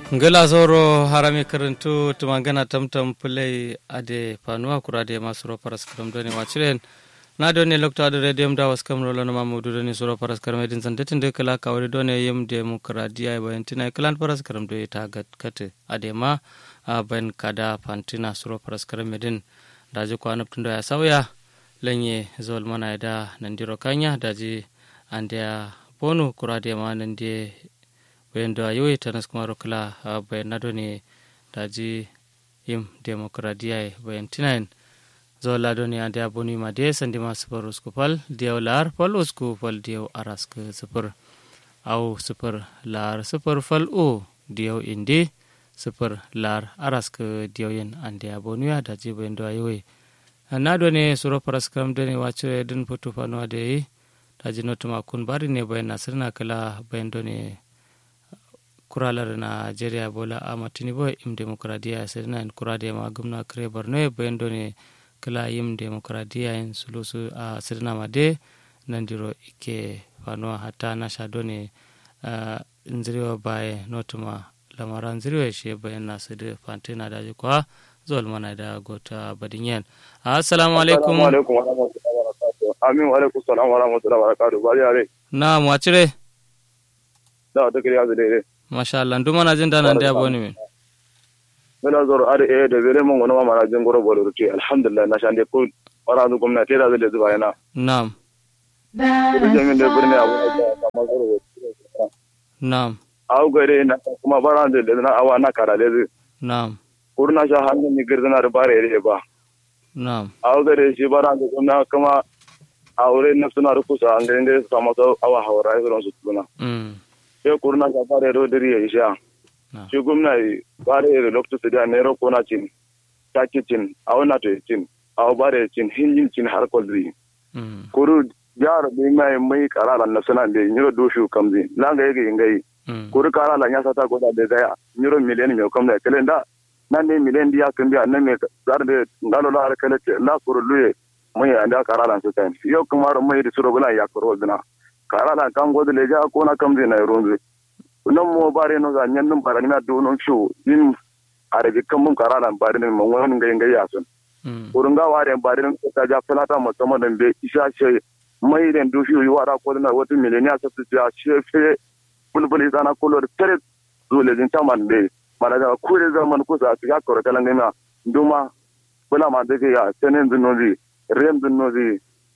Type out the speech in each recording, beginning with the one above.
ngala zoro harami karantu tumangana tamtam pulai ade panua kurade masuro paras karam doni wachiren na doni lokto ade radium da was kam rolo ma mudu doni suro paras karam edin sandetin de kala kawri doni yem demokradiya bayantina kalan paras karam do ita gat kate ade ma ban kada pantina suro paras karam edin daji ko anap tundo ya sawya lenye zol mana da nandiro kanya daji andia bonu kurade ma nandie wendo ayoyi tanas kumaro kala bayan nado ne daji yim demokradiya bayan tinayin zo lado ne ande aboni ma de sandi ma super usku pal diyaw lar pal usku pal diyaw arask super au super lar super fal o diyaw indi super lar arask diyaw yen ande aboni ya daji bayan do ayoyi nado ne suro paras kam do ne wacce dun putu fano ade daji notuma kun bari ne bayan nasirna kala bayan do ne kuralar nigeria bola ama tinubu im demokradiya sirna in kurade ma gumna kare borno bayan done kala im demokradiya in sulusu a sirna ma de nandiro ike fano hata na sha done nziriwa baye notuma lamaran ziriwa shi bayan na su da fantina da kwa zuwa mana da gota badinyan assalamu alaikum amin wa alaikum salam wa rahmatullahi wa barakatuh bari yare na mu acire da ta kiriya daidai masha Allah nduma na jin dana ndia boni min mena zoro ade e de bele mon wona mara jin goro bolo ruti alhamdulillah na shande ko wara du gomna te da zele zuba yana na'am ko je min de burne abu da ma zoro na'am aw gare na kuma bara de de na awa na kara de na'am kurna sha hannu ni girdana da bare re ba na'am aw gare shi bara de gomna kuma aure na suna rukusa an de sama awa hawara su su tuna mm sai kurna ka fara ro diri ya isha shi gwamna fara ro lokto su da ne ro kona cin taki cin a wana to cin a bare cin hinjin cin har koldri kuru jar bi mai mai karala na sana de nyiro do shu kamzi langa yake ingai kuru karala nya sata ko da de ga nyiro miliyan me kamda kelen da nan ne miliyan dia kan biya nan me zar de ngalo la kele la kuru luye mai anda karala su tan yo kuma mai da suro gula ya kuru dina karala kan godo le ja ko na kamzi na ronze non mo bare no ga nyen num bara na do non shu din arabi kan mun karala bare ne mon wani ngai ngai yasun urun ga ware bare ne ka ja falata mo tomo den be isa she mai den do shu wara ko na wata mileniya sa su ja she fe bulbul sana kolor tere dole din taman be mara ga kure zaman ku sa ga koro kala ngai ma nduma bula ma de ya tenen dun nozi rem dun nozi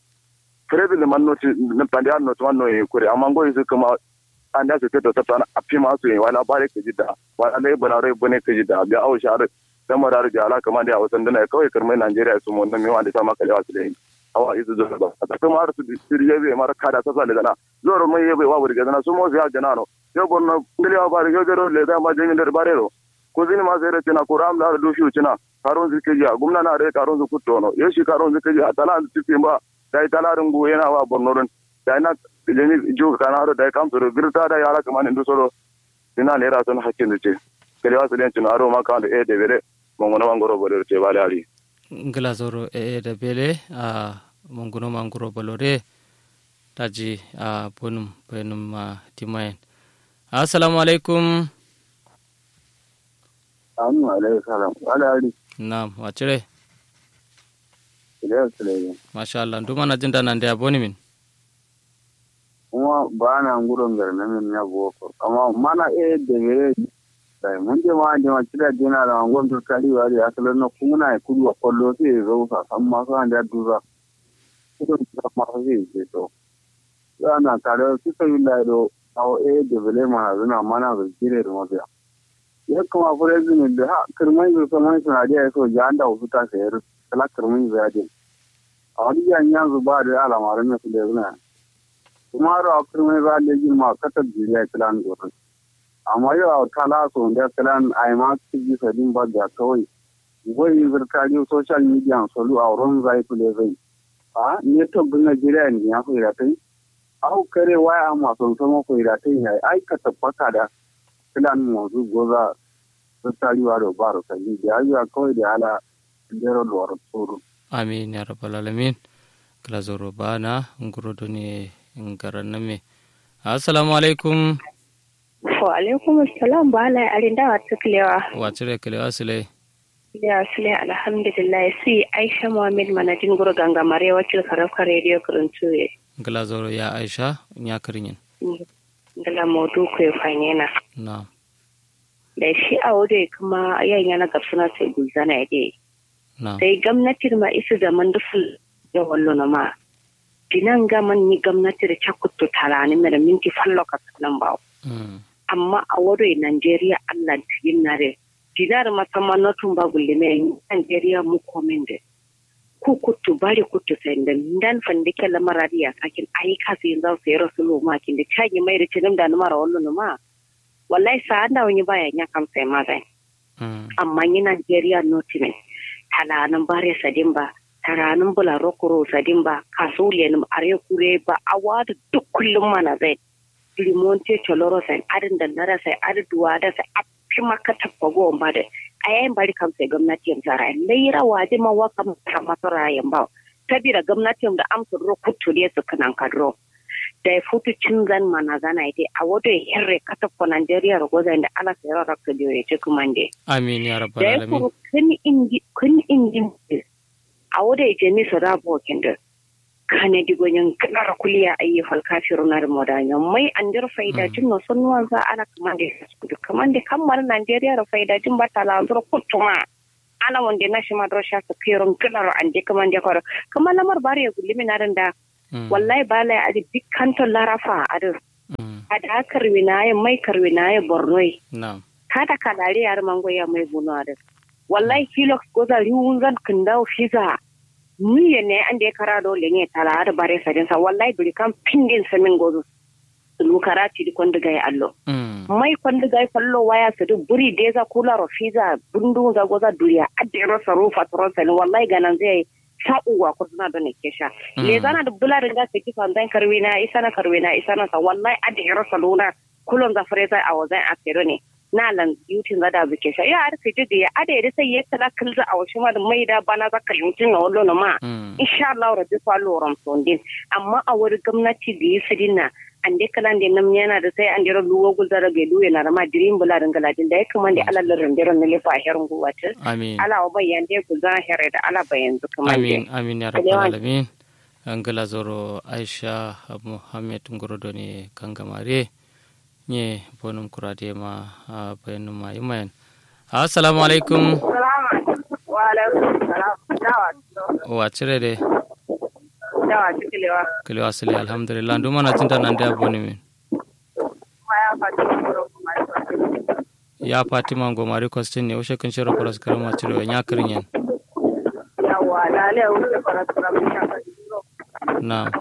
fredi le man noti ne pandi an noti man no e kure amma ngo isu kuma anda su teto ta tana api ma su wala bare ke jida wala le bana re bone ke jida bi au shar da mara ru jala kuma da wasan dana kawai karmai Najeriya su mun nan mi wanda ta maka lewa su dai awa isu zo ba ta kuma har su siriye be mara kada ta sale dana zoro mai yebe wa wuri gana su mo ya jana no yo bonno ngeliwa bare yo gero le da ma jemi der bare ro ko zini ma sere tina ko ram da do shu tina karon zikeji gumna na re karon zu kuttono yo shi karon zikeji atala tipimba dai talarin gu yana wa bornorin da ina jeni jo kana haro da kam soro birta da yara kaman indu soro ina lera son hakkin da ce kale wasu den tun aro maka da e de bere mongono mangoro bore ce bale ali ngila zoro e e da bele a mongono mangoro bolore taji a bonum benum a timayen assalamu alaikum amu alaikum salam wala ali na'am wacire Iliyar Suleiman. Masha Allah, duk mana jin danan da ya boni min. Kuma ba na gudun garna min na boko, amma mana e da gare sai mun je ma je ma kira dina da angon to kari wa da asalin na kuma na kudu a kwallo sai ya zo sa san ma san da duza. Kudu da ma sai ya to. Ya na kare su sai da do awo e da bele ma zuna mana ga kire da mafiya. Ya kuma fure zuni da ha kirmai da saman sanadiya so ya anda wasu ta sayar talakar mun ziyadin a wani yan yanzu ba da alamarin na su da zuna kuma da akwai mai ba da yin ma katar jiriya kilan gurin amma yau a tala so da kilan a yi ma su ji sadin ba da kawai wai zirkari social media solu a wurin zai kule zai a ne tabbin najeriya ne ya fi ratai au kare waya masu sama fi ratai ya aikata faka da kilan mazu goza zirkari wa da ba rukari da ya kawai da ala jero lor tsoro amin ya rabbal alamin kala zoro bana nguro doni ngaran name assalamu alaikum Wa alaikum assalam ba la arin da wata kilewa. Wa cire kilewa sule. Ya sule alhamdulillah si Aisha Muhammad manajin guru ganga mare wakil karafka radio kuruntu ye. Gala zoro ya Aisha ya kirinyin. Gala modu ko fanyena. Na. Da shi a wode kuma yan yana gabsuna sai gulzana ya dai. Na. Sai gwamnatin ma isu da man duful ya wallo na ma. Dinan gaman ni gwamnati da cakuttu talani mai da minti fallo ka nan ba. Mm. amma a wuri Najeriya Allah tigin na re. Dinar masamman na tun ba gulle mai Najeriya mu komen da. Ku kutu bari kutu sai da dan fande ke lamarari ya sakin ayi kasu yin zau sai rasu lo ma kin da cagi mai da cinim da numara wallo no ma. Wallahi sa anda wani baya nya kam sai ma zai. Mm. Amma ni Najeriya notime. Talanan bare sadin ba. Taranin bula rokoro sadin ba. Kasuliyan are kure ba awa da duk kullum mana zai. limonte choloro sai adin da nara sai adin duwa da sai a fi maka tabbago ba da a yayin bari kam sai gwamnati yin tsara laira waje ma waka mata masu rayan ba sabida gwamnati da amsa ro kutu ne su kanan kadro da ya futu cin zan mana zana ite a wato ya hirre kata ko Najeriya ro gozan da ala sai ro rakka dio ya ce kuma nde Amin ya rabbal da ya alamin. kuru kun ingi kun ingi a wato ya je mi su rabo kinda kane digo nyan kala kuliya ayi fal kafiru nar modanyo mai andir faida Mm. jin no sonnuwan za ana kamande kudu kamande kammar Najeriya ro faida jin batala zuro kutuma ana wonde na shi madro sha ka kiron kala ro ande kamande ko kamar lamar bare ya gulimi narin da Mm. wallahi bala ya adi dikkanto larafa adu Mm. ada karwinaye mai karwinaye bornoi Na. kada kalare yar mango ya mai bunu adu wallahi kilox goza riwunzan kindau fiza ni ne an da ya kara dole ne tara da bare sadin sa wallahi duri kan pindin samin gozo lu karati di kondiga ya allo Mm. mai kondiga ya fallo waya su du buri deza kula ro fiza bundu za goza duriya adde ro sarufa trosa ni wallahi ganan zai sa'uwa ko suna da ne kesha Mm. le zana da bularin ga saki fan zan karwina isana karwina isana sa wallahi adde ro saluna kulon za freza a wazan akero ne na lan yutin za da buke sha ya ar fiti da ya ade da sai ya tala kilza a wasu ma da mai da bana za ka yutin na wallo na ma Mm. insha Allah rabbi fa loram sondin amma a wuri gwamnati da yi sidina an dai kalan da nam yana da sai an dira luwo gulda da bai luwe na rama dirin bula da galadin da ya kuma da ala larin dira na lefa herin guwata Amin. ala wa bayan da gulda here da ala bayan zu kuma amin da amin ya Kalewan. rabbal alamin angala zoro aisha muhammed ngorodo ne kangamare nye bonum kurade ma a bayanum ma yimayan assalamu alaikum wa alaikum salam dawa wa cire de dawa cikilewa kilo asali alhamdulillah nduma na cinta nan da boni min ma ya fati kuma ya fatima ngomari kwastin ne ushe kun shiro paras karama cire nya kirin yen yawa lale wuce farasura mun shafa na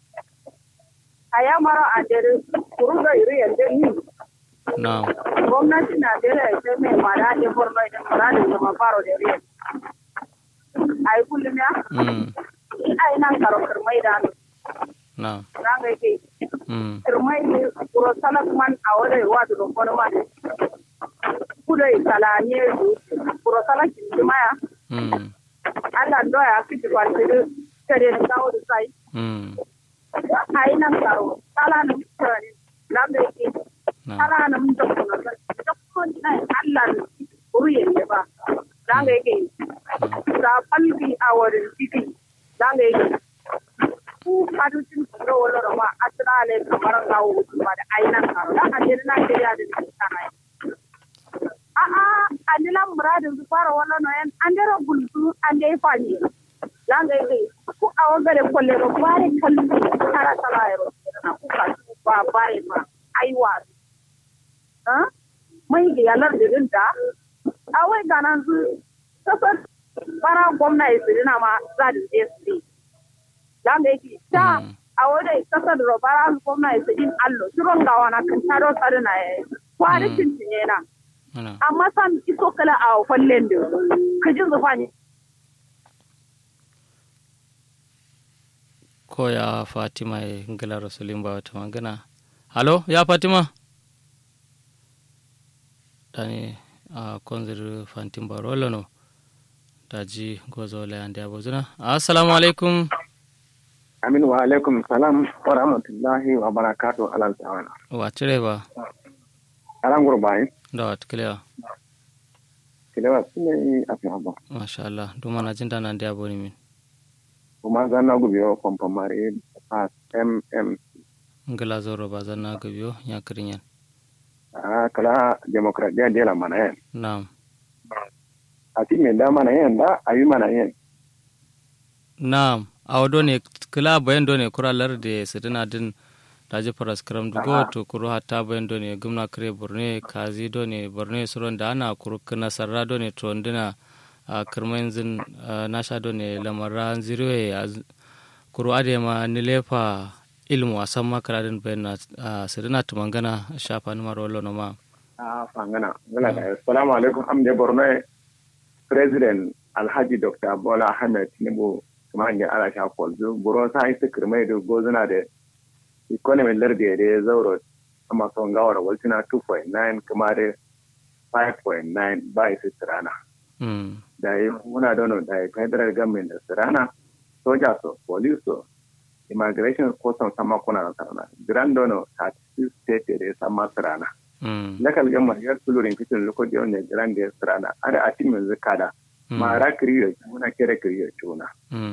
a ya mara a dare kuruga iri yanzu ni na gwamnati Najeriya ita mai mara da borno da mara da zama faro da riya. A yi kullum ya? mm A yi nan karo kirmai da hannu. na Na ga yake mm kirmai ne kuro salak man a wadda yi wadu da kwanu ma. Kuda yi salanye kuro salak ki maya. mm Allah doya fi ji kwanci da kare da kawo da sai. mm A yi nan karo. Sala na mutane. Na ga yake na sala na mutane. Dukkan nan Allah ruyen ne ba. Na ga yake ga falbi a wurin ciki zanga yake ku kaducin kuro wala rama atrale kamar kawo wutu ba da ainan karo da a jira na kiriya da ke kana a a anila muradin su fara wala no yan an dero gulsu an dai fani zanga yake ku a wagare kolle ro bare kallu tara tala ro na ku ka ba bare ma aiwa ha mai ga yalar da dinta a wai ganan su kasar bara gwamna ya sirina ma za da je su zanga yake ta a wadda kasar da bara gwamna ya sirin allo shiron gawa na kan taro tsari na ya yi kwari cincin na na amma san iso kala a fallen da ka ji zufa ne ko ya fatima ya ngala rasulin ba wata magana halo ya fatima dani a konzir fantin barolo no daji gozo la yande abozuna assalamu alaikum Amin wa alaikum salam wa rahmatullahi wa barakatu alal ta'ala. wa cire ba aran gurbai da wat kilewa kilewa sune a fi haba masha Allah duma na jin dana da aboni min kuma zan na gubi yau kwamfamare a mm ngala zoro ba zan na gabiyo ya kirinyan a kala demokradiyya dela mana yen na'am a ti me da mana yen da a yi mana yen na'am awo done kila bayan done kuralar da sidina din daji faras karam dugo to kuro hatta bayan done gumna kare borne kazi done borne suron da ana kuro kana sarra done to ndina a kirmain zin nasha done lamarra ziriwe kuro adema nilefa ilmu a san makaradin bayan na sidina tumangana shafa numar wallo no ma a fangana ngala da assalamu alaikum amde borno president alhaji dr bola ahmed tinubu kuma hanyar ala sha kwalzo buron sa isa kirmai da gozuna da economy lardi da ya zauro amma son gawar waltuna 2.9 kuma da 5.9 ba isa tirana da yi muna dono da yi federal government da tirana soja so police so immigration custom sama kuna da tirana grand dono 36 state da ya sama tirana local government ya tulurin fitin lokacin wanda grand da ya tirana ada a cikin zikada mara kiriyo muna kere kiriyo chuna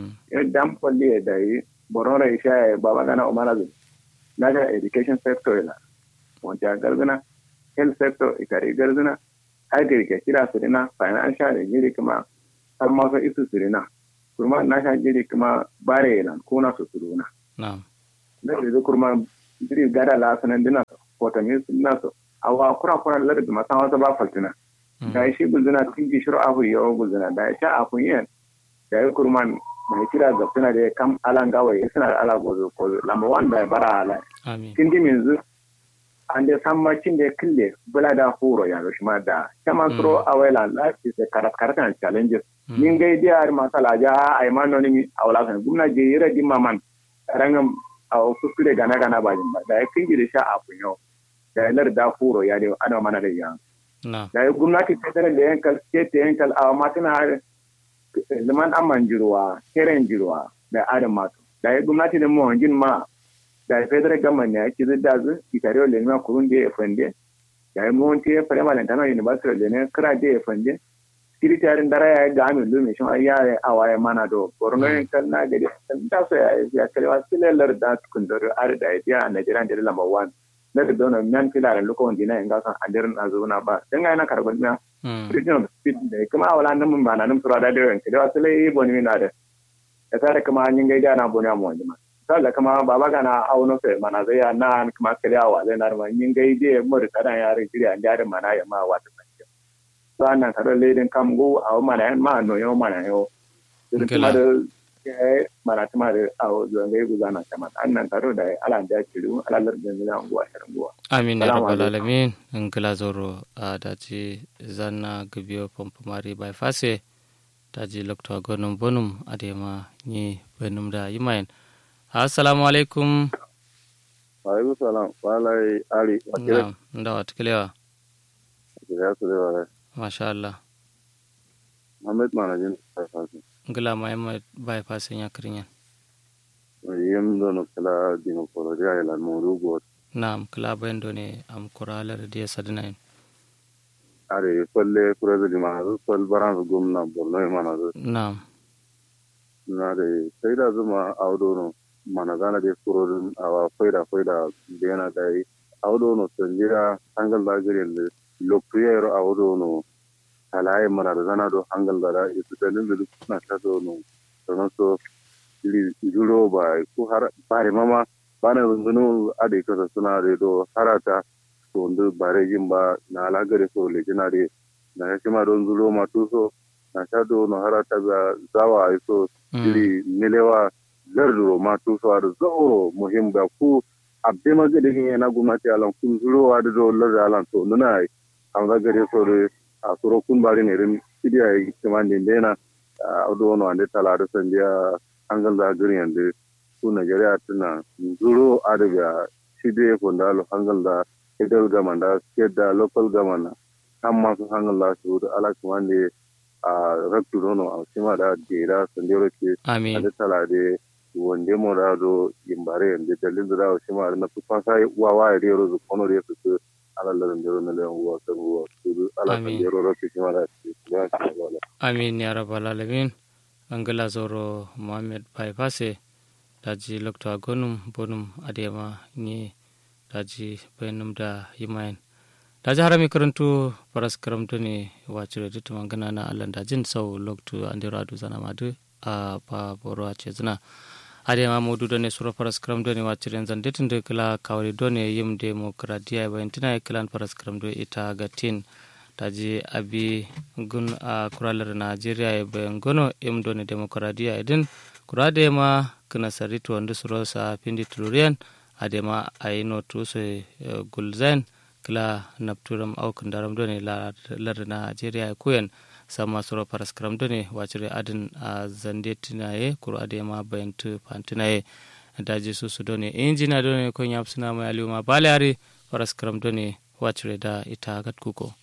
dan polli da yi borora isha baba gana umara zu naga education sector ila wanda garzuna health sector ikari garzuna agri ke kira sirina financial da jiri kuma har ma isu sirina kuma na sha jiri kuma bare ila kuna su suruna na'am da da kuma jiri gada la sanan dina ko ta mi sunna so awa kura kura lar da masa wata ba faltina da shi gulzuna tun ji shiru abu yawa gulzuna da ya sha afun yin da ya kurman mai kira ga suna da kam alan gawai suna da ala gozo ko lamba wanda ya bara ala kin ji yanzu an da san macin da ya kille bula da horo ya shi ma da kama suro awela life is a karat challenges min gai dia masala ja ay man noni mi awla kan gumna je yira di maman rangam aw kuskure gana gana bajin ba da ya kin ji da sha afun yau da ya lar da horo ya da ana mana da yan da ya gwamnati federal da yankal state yankal a matuna zaman aman jirwa keren jirwa da adam mato da ya gwamnati da mu wanjin ma da ya federal government ya ci zidda zu itare le ma kurun da ya fande da ya monte ya fare malantana university da ne kira da ya fande secretary dara ya ga amin lumi shi ya ya awaye mana do borno yankal na gari da so ya ya kalwa silelar da kundoro ar da ya Nigerian da lamba 1 na da dona nan filaren lokacin dina in gasan adirin a zuwa ba dan ga yana karban miya regional speed da kuma wala nan mun ba nan sura da da yanke da wasu lai boni na da da tare kuma an yin gaida na boni mu wanda ma sai kuma baba ga na auno sai mana zai ya na kuma kariyawa zai na ma yin gaide mu da kadan yare jiri an da mana ya ma wata sai to annan karo ledin kam go a mana ma no yo mana yo kuma da mana tuma da awo zongai guzana kama annan taro da ala da kiru ala lardin zina unguwa shirin guwa amin ya rabbal alamin in kila zoro a daji zanna gabiyo pompo mari bai fase daji lokto gonum bonum adema ni benum da yimayen assalamu alaikum wa alaikum salam walai ali na'am nda wat kilewa ya su da masha Allah Muhammad manajin fase ngila ma yamma bai fasin ya kirinyan yem dono kala dino porodia ila morugo naam kala bayan do ne am kurala da dia sadina are kolle kurada di ma sol baran gumna bolno mana naam na de sayda zuma awdo no mana gana de kurodun awa faida faida bena dai awdo no sanjira hangal da gari le lokuyero awdo no kalaye mana da zana do hangal da isu dalin da na ta do no don so juro ba ko har bare mama bana zunu ade ko suna de do harata to ndu bare jimba na ala gare so le jina de na shima don zulo ma tuso na sha do no harata ga zawa iso jiri nilewa larduro ma tuso ar zauro muhim ga ku abbe ma gade na gumnati alan kun zulo wa do larda alan to nuna am ga gare so de a soro kun bari ne rin idiya yi kiman din dena a do no ande tala da sandiya angal da gari yande su Nigeria tuna zuro adaga shide ko ndalo hangal da federal government da state da local government amma su hangal da su da ala kumande a raktu dono a sima da dera sandero ke amin da tala de wonde mo da do yimbare yande dalil da sima na su fasa wawa ya rero zu kono re su ala la ndero na le ngwa ta ngwa tudu ala ta ndero ro ki mara ya ta wala amin ya rabbal alamin angala zoro muhammad bypasse daji lokta gonum bonum adema ni daji bayanum da yimayen daji harami karantu paras karamtu ne wacire dutu mangana na allan dajin sau loktu andiro adu zana madu a pa boro a cezina adema modu done suro paras karamtu ne wacire zan detin de kala kawri done yim demokradiya bayantina kilan paras karamtu ita gatin taji abi gun a kuralar najeriya e bayan gono im doni demokradiya idin kurade ma kana sarito wanda suro sa pindi tulurian adema ayino tuso gulzain kila napturam au kundaram doni lar najeriya kuyen sama suro paras karam doni wacire adin a zande tinaye kuro adema bayan tu pantinaye daji susu doni injina doni ko nyapsuna mai aliuma baleari paras karam doni wacire da ita gat kuko